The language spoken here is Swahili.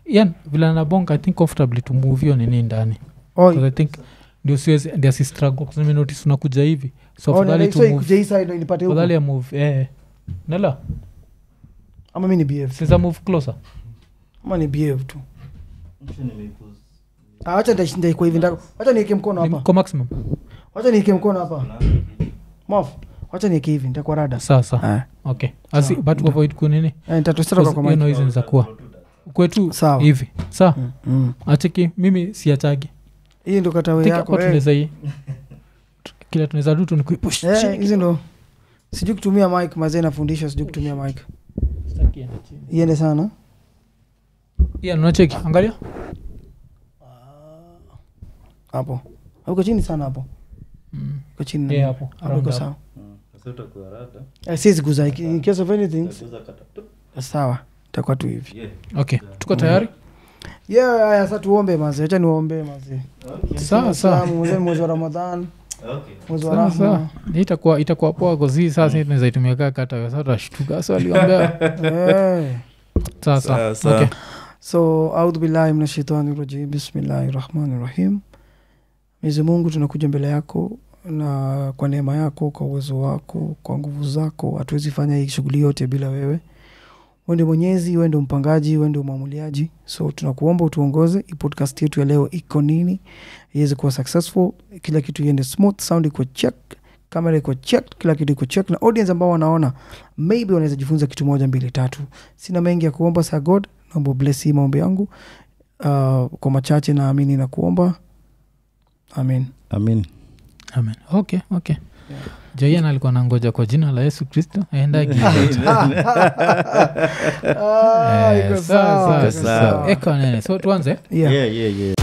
yan vile nabonga i think comfortably to move hiyo nini ndani Oi. 'Cause i think ndio siwezi ndio si struggle Kwa sababu nimenotice unakuja hivi so Oh, afadhali nenda- to so move ikuje hii side ndo inipate huku. afadhali ya move eh nela ama mi ni behave sinza move closer ama ni behave tu Ah, wacha nda- ndaikuwa hivi nda- wacha nieke mkono Ni hapa kwa maximum wacha nieke mkono hapa mof wacha nieke hivi nitakuwa rada sawa sawa Ah. okay asi but avoid kunini Eh, nitatosheka kwa hiyo mic. noise inaweza kuwa kwetu Sawa. hivi sawa Mm, mm. acheki mimi siachagi hii ndo katawe Think yako hapa eh. tunaweza hii kila tunaweza tu tu ni kuipush Eh, chini hizi ndo sijui kutumia mic mazee nafundisha sijui kutumia mic Sitaki iende chini. iende sana Yeah, unacheki angalia hapo uko chini sana hapo Mm. uko chini Yeah, hapo. hapo Around iko hapo. sawa Eh, siwezi guza iki- in case of anything sawa itakuwa tu hivi okay tuko tayari yeah haya sasa tuombe mazee acha niombe mazee sawa sawa Waislamu, mwezi- mwezi wa ramadhan mwezi wa Sawa, sawa. rahma Hii itakuwa itakuwa poa kozi sasa tunaweza itumia kaa kata sasa tutashtuka so aliombea Eh. sawa Sawa, sawa sawa. okay so audhu billahi min shaitani rajim bismillahi rahmani rahim mwenyezi mungu tunakuja mbele yako na kwa neema yako kwa uwezo wako kwa nguvu zako hatuwezi fanya hii shughuli yote bila wewe wende mwenyezi wende mpangaji wende mwamuliaji so tunakuomba utuongoze hii podcast yetu ya leo iko nini iweze kuwa successful kila kitu iende smooth sound iko check kamera iko check kila kitu iko check na audience ambao wanaona maybe wanaweza jifunza kitu moja mbili tatu sina mengi ya kuomba sa god naomba bless hii maombi yangu uh, kwa machache naamini na kuomba amin amin amen okay okay joian alikuwa nangoja kwa jina la yesu kristo aendagi Ah, iko sawa, iko sawa. ekanene so tuanze Yeah. yeah, yeah, yeah.